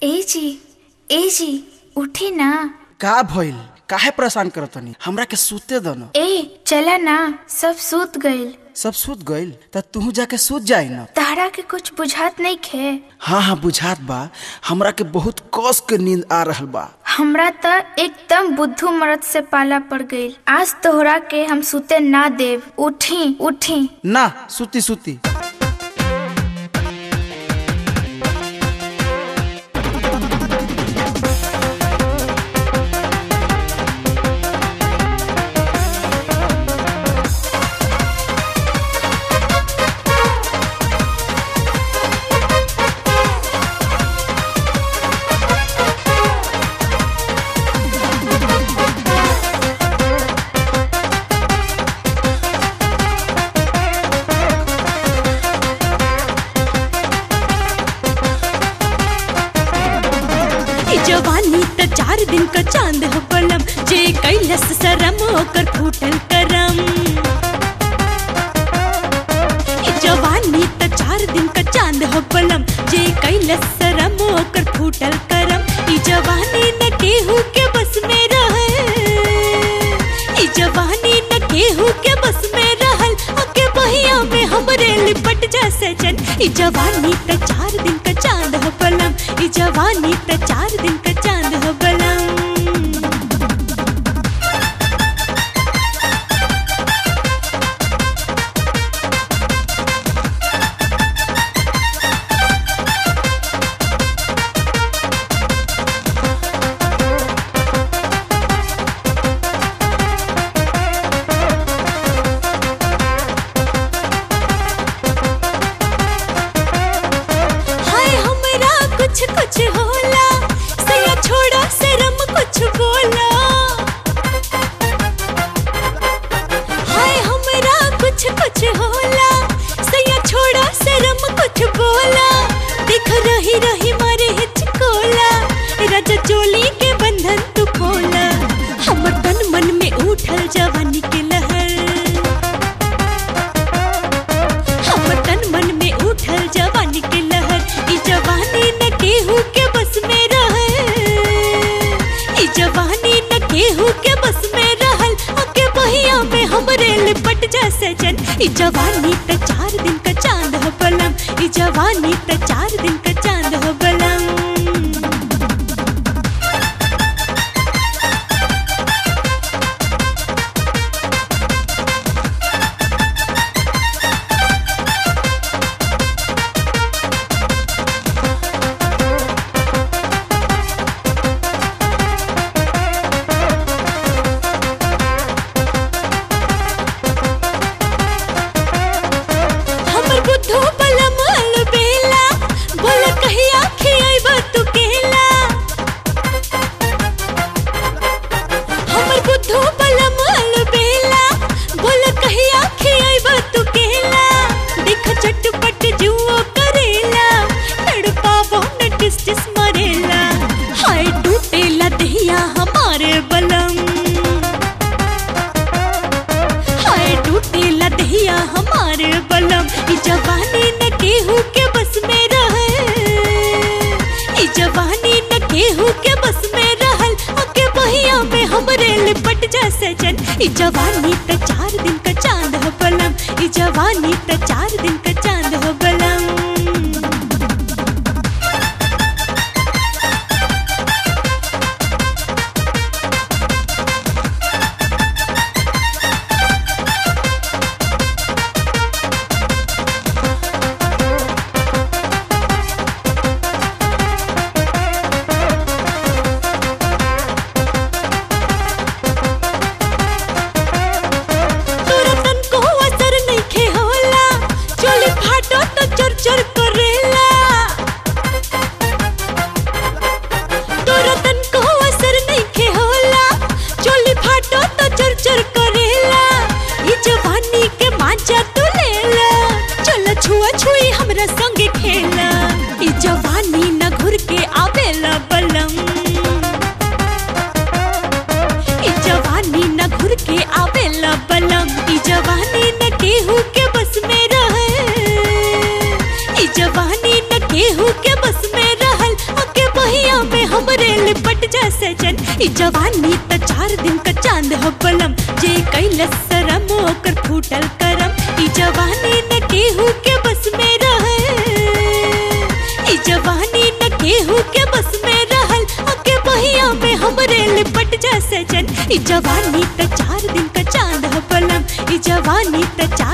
ए जी ए जी उठी ना का भइल काहे परेशान करतनी हमरा के सूते दो न ए चला ना सब सूत गइल सब सूत गइल त तू जाके सूत जाई न तारा के कुछ बुझात नहीं खे हाँ हाँ बुझात बा हमरा के बहुत कस के नींद आ रहल बा हमरा त एकदम बुद्धू मरद से पाला पड़ गइल आज तोहरा के हम सूते ना देव उठी उठी ना सूती सूती ई जवानी त चार दिन का चांद हो बलम जे कैलस शरम ओकर फूटल करम ई जवानी त चार दिन का चांद हो बलम जे कैलस शरम ओकर फूटल करम ई जवानी न केहू के बस में रहे ई जवानी न केहू के बस में रहल अके बहिया में हमरे लिपट जा सजन ई जवानी त चार दिन का चांद हो बलम ई जवानी त चार दिन का चांद हो बलम हाय हमरा कुछ कुछ होला सया छोड़ा शरम कुछ बोला हाय हमरा कुछ कुछ होला सया छोड़ा शरम कुछ बोला देख रही रही मारे हिचकोला राजा चोली के बंधन तू खोला हमर तन मन में उठल जवानी के लहर हमर तन मन में उठल जवानी के लहर ई जवानी न केहू के बस में रहे ई जवानी न केहू के बस में रहल अके बहिया में हमरे लिपट जा सजन ई जवानी त चार दिन का चांद हो बलम ई जवानी त चार दिन का चांद हो बलम हमर बुद्धू बलम अलबेला बोल कहिया खियाइब तू केला हमर बुद्धू बलम अलबेला बोल कहिया खियाइब तू केला देख चटपट जुओ करेला तड़पावो न टिस टिस मरेला हाय टूटेला दहिया हमारे बलम हाय टूटेला दहिया हमारे बलम ई जवानी न केहू के बस में रहे ई जवानी न केहू के बस में रहल अके बहिया में हमरे लिपट जा सजन ई जवानी त चार दिन का चांद हो बलम ई जवानी त चार दिन का चांद हो बलम तोरा तन को असर नइखे होला चोली ई जवानी त चार दिन का चांद हो बलम जे कैलस शरम ओकर फूटल करम ई जवानी न केहू के बस में रहे ई जवानी न केहू के बस में रहल अके बहिया में हमरे लिपट जा सजन ई जवानी त चार दिन का चांद हो बलम ई जवानी त चार